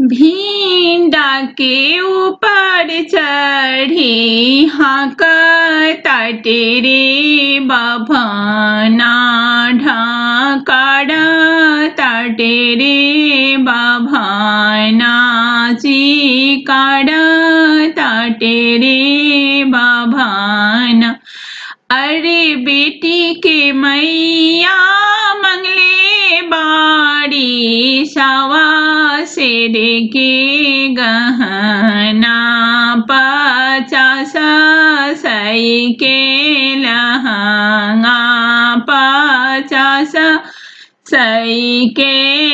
भिंडा के ऊपर चढ़ी हाँक ताटे रे बभना ढाकड़ ताटे रे बभना चिकड़ ताटे रे बभना अरे बेटी के मैया मंगले बाड़ी सवा शेर के गहना पचास सई के लहंगा पचास सई के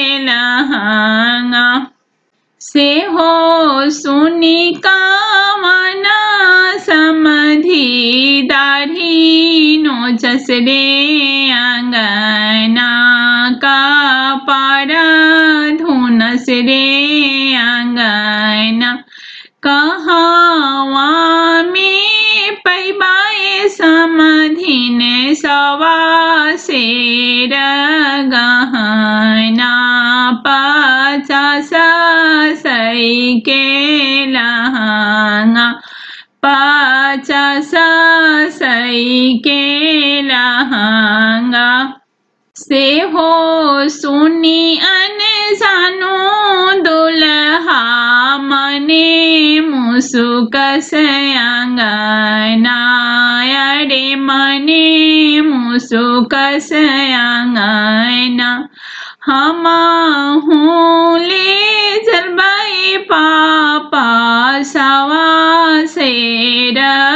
लहंगा से हो सुनी कामना समधि दाढ़ी नोचस रे अंगना का पारा धुनस रे अंगना कहावा में पैबाए समधिन सवा शेर गहना पचास सई के लहंगा पचास सई के लहंगा से हो सुनी अन जानो दुल्हा मने मुसुकस अंगना अरे मने मुसुकस अंगना हम हूँ ले जलबाई पापा सवा शेर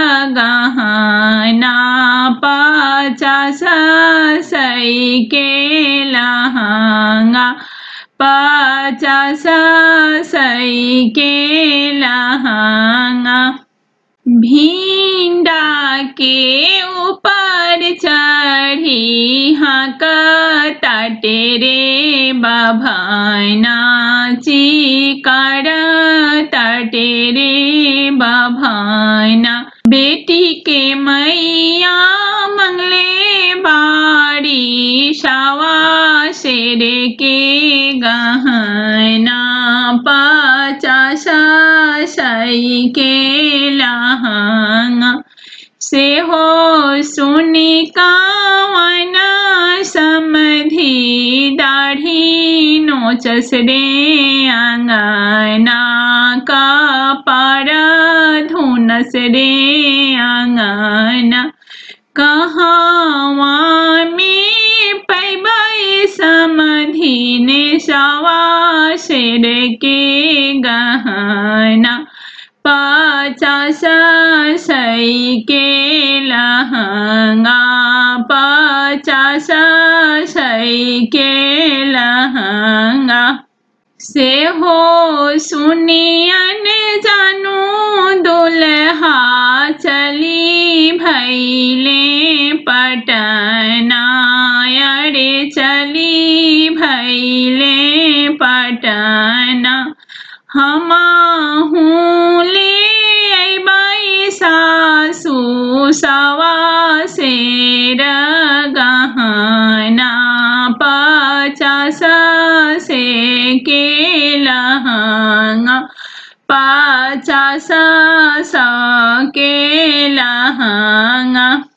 गहना पचास सई के लहंगा पचास सई के लहंगा भिंडा के ऊपर चढ़ी हाँक ताटे रे बभना चिकड़ ताटे रे बभना बेटी के मैया मंगले बाड़ी शावा शेर के गहना पचास सई के लहंगा से हो सुनी कावना समधि दाढ़ी नोचस रे अंगना का पार धुनस रे अंगना कहावा में पैबाई समधि ने सवा शेर के गहना पचास सई के लहंगा पचास सई के लहंगा से हो सुनियन जानू दुल्हा चली भैले पटना अरे चली भैले पटना हम हूँ ले अबाई सासू सवा शेर गहना पचास से के लहंगा पचास स के लहंगा